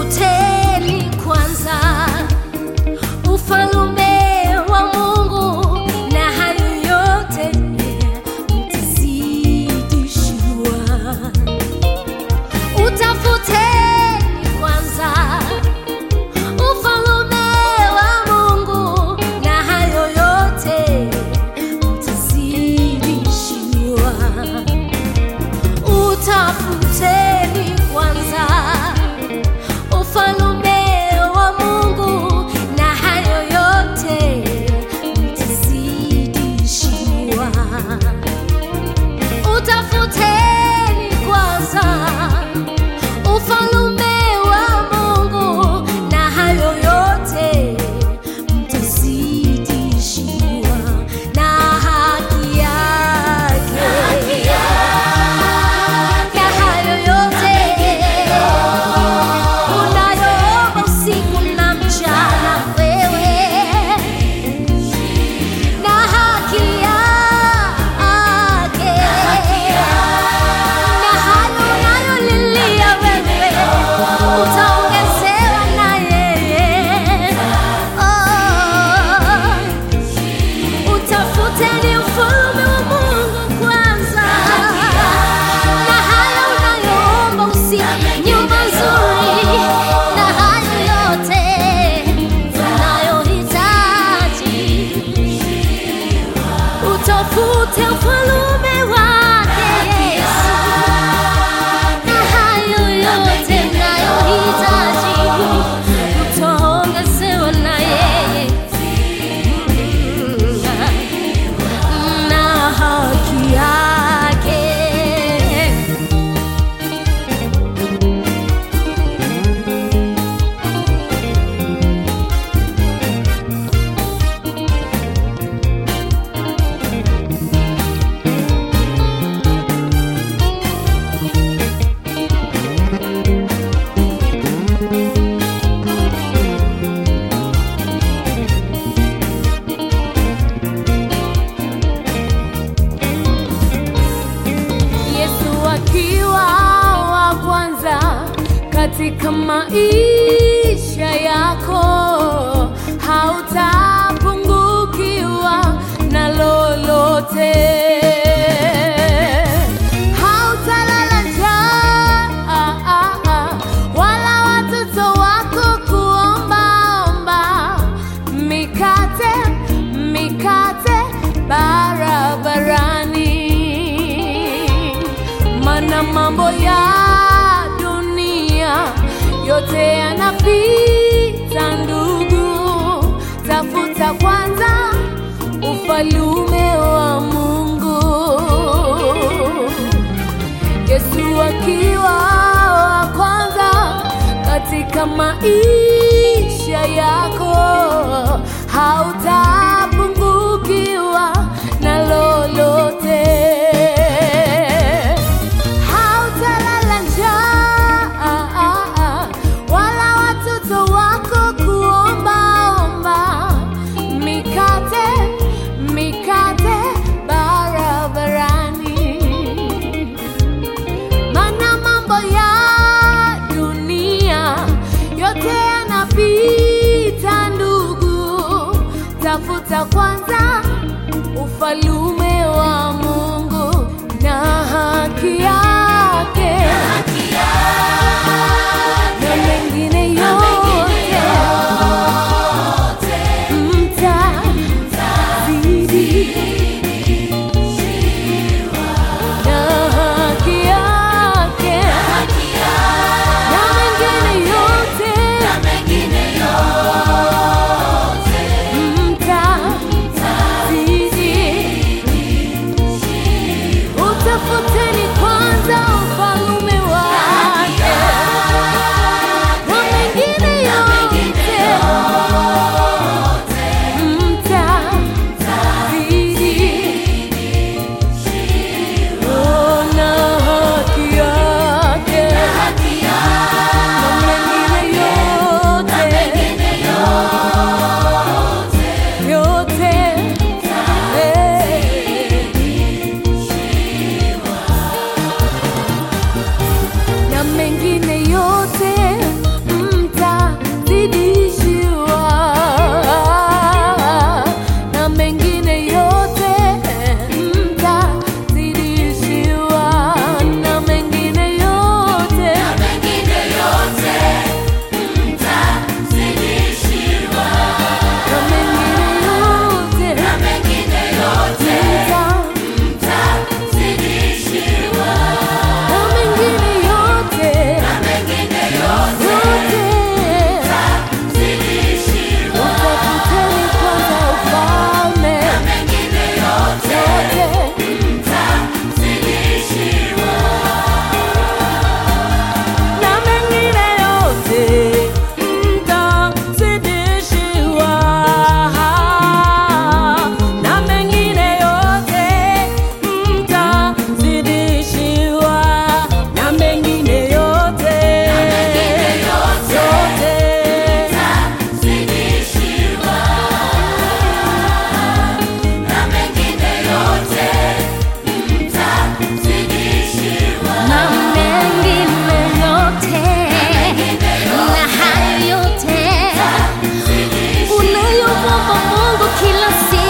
Utafuteni kwanza ufalume wa Mungu na hayo yote mtazidishiwa. Utafuteni kwanza ufalume wa Mungu na hayo yote mtazidishiwa. Utafuteni kwanza ufalume wa Mungu na hayo yote mtazidishiwa. Utafuteni kwanza ufalume wa Mungu na hayo yote mtazidishiwa na haki yake. Na hayo yote unayoomba usiku na mchana wewe na haki yake na hayo unayolilia wewe utaongezewa na yeye. Oh, utafuteni ufalme wa Mungu kwanza, na hayo unayoomba usiku, nyumba nzuri, na hayo yote unayohitaji utafute ufalume wake Yesu, na hayo yote unayohitaji utaongezewa na yeye na haki yake. Yesu akiwa wa kwanza katika maisha yako, hautapungukiwa na lolote. Hautalala njaa, wala watoto wako kuombaomba mikate mikate barabarani, mana mambo ya dunia yote yanapita, ndugu. Tafuta kwanza ufalume wa Mungu. Yesu akiwa wa kwanza katika maisha yako, hautapungukiwa na lolote. Hautalala njaa, wala watoto wako kuombaomba mikate mikate barabarani mana mambo ya dunia yote yanapita, ndugu. Tafuta kwanza ufalume kila siku